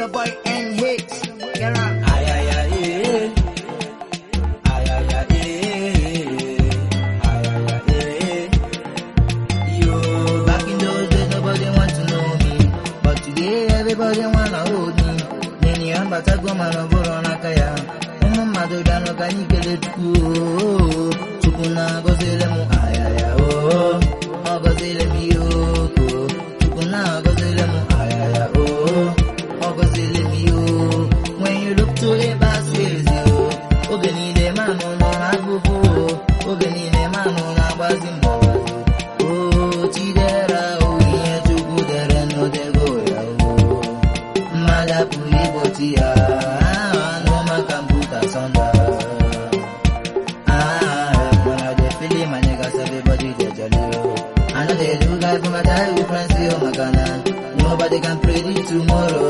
your boy N Hits. Get on. Ay, ay, ay, eh. Ay, ay, ay, eh. Ay, ay, ay, eh. Yo, back in those days, nobody want to know me. But today, everybody wanna hold me. Neni ambata goma no boro n'aka ya. Ụmụ mmadụ bịanụ ka anyị kelee Chukwu. oo. Chukwu na-agọzile m ayaya o. Ọ gọzile m ihe oko. Chukwu na-agọzile m ayaya o. Ọ gọzile m ihe o. When you look to the past ways yo. Oge niile manụ nọ n'agụgụ o. Oge niile manụ na-agbazi mbọ. O Chidera o ihe Chukwu dere n'odego ya o. Mmadụ apụghị igbochi ya. Anụ maka mbuta sọnda. Ah, when I dey feel it, my niggas, everybody dey jolly oh. I know they do life for my childhood friends, oh my Ghana. Nobody can predict tomorrow.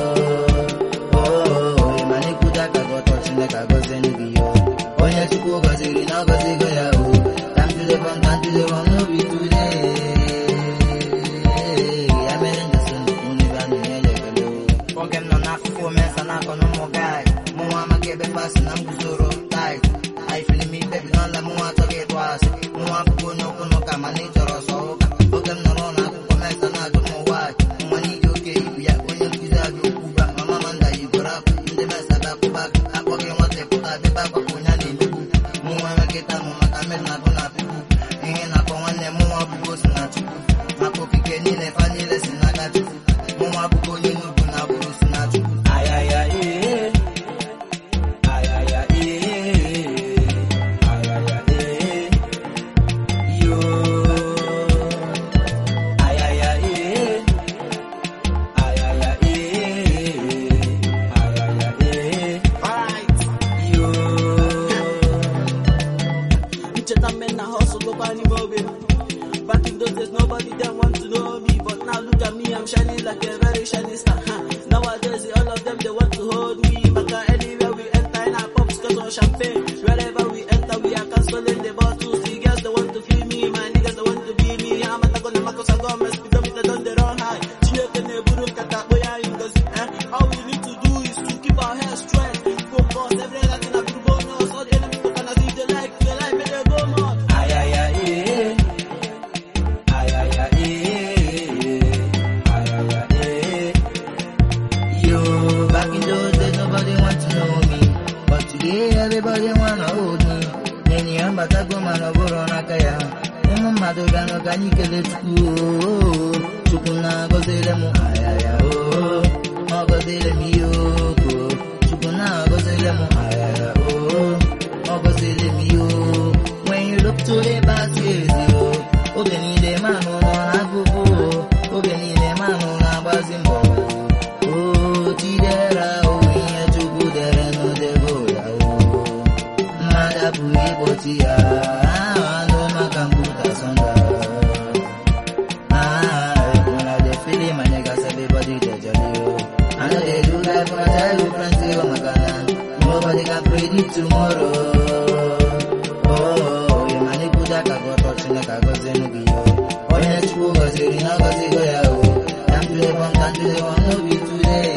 Oh, Imani Kudaka go touch like I go send you. Onye Chukwu gọziri na ọ gọzigo ya o. Time to live on, time to live on, no be today. Ya mere njọsọ nnukwu ndị be anụ na-enye ekele o. Oge m nọ n'afụfụ omensa n'akọ na ụmụ guys. Mụ nwa amaghị ebe mgbasị na m guzoro tight. I feel me baby n'ọla mụ nwa achọghị ịtụ asị. Mụ nwa abụghị onye okwu n'ụka mana ị chọrọ sọ ụka. Oge m nọrọ n'akwụkwọ mensa na-ajụ m why. Nwa n'iji oke ibu ya onye nkụzi ajụ okwu ba. Mama Manda yigoro akwa ndị mensa bịakwụba akpọghị nwata pụta dịba agbakọ onye a na-emegbu. Mụ nwa enwekịta mụ maka mmiri na-agụ na pipu. Ihe na-akọ nwanne mụ nwa abụghị osi na chukwu. Maka okike niile fa niile si n'aka chukwu. Mụ nwa abụghị onye n'ugwu na agbụrụ si na chukwu. Ayaya ee. Ayaya ee. Ayaya ee. Yo. Ayaya ee. Ayaya ee. Ayaya ee. Alright. Yo. Ncheta men na hustle go find him away. Back in those days, nobody them want to know me, but now look at me, I'm shining like a very shining star. Huh. Nowadays, all of them they want to hold me. Maka anywhere we enter in our pubs, got on champagne. Wherever we enter, we are canceling the bottles. The girls they want to feel me, my niggas they want to be me. I'm not gonna make us a go, mess with them, they don't they run high. Chineke ne buru kata boya ingozi. Eh? All we need to do is to keep our head straight. Focus, every other thing I do bonus. All the enemies look and as if they like, they like, make they go more. Ayaya ee. Ayaya ee. Ayaya ee. Yo, back in those days nobody want to know me, but today everybody wanna hold me. Nenyi ambatago mana bụrụ n'aka ya. Ụmụ mmadụ bịanụ ka anyị kelee Chukwu oo. Chukwu na-agọzile m ayaya oo. Ọ gọzile m ihe oko. Chukwu na-agọzile m ayaya oo. Ọ gọzile m ihe o. When you look to the past years yo. Oge niile manụ nọ n'akụkụ o. Oge niile manụ na-agbazi mbọ o. O Chidera o ihe Chukwu dere n'odego ya o. Mmadụ apụghị igbochi ya. Anụ maka mbuta sọnda. Ah, when I dey feel it, my niggas, everybody dey jolly o. I know they do life for my childhood friends, oh my God. Nobody can predict tomorrow. Oh, Imani Kudaka go touch Chineke gọzie gị yo. Onye Chukwu gọziri na ọ gọzigo ya o. Time to live on, time to live on, no be today.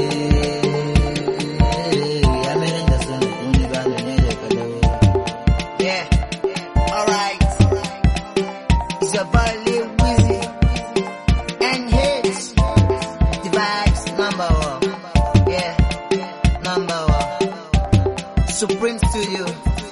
Ya mere njọsọ nnukwu ndị be a na-enye ya ekele o. Yeah. Alright. It's your boy Lil Weezy. N Hits. The vibes number one. Yeah. Number one. Supreme Studio.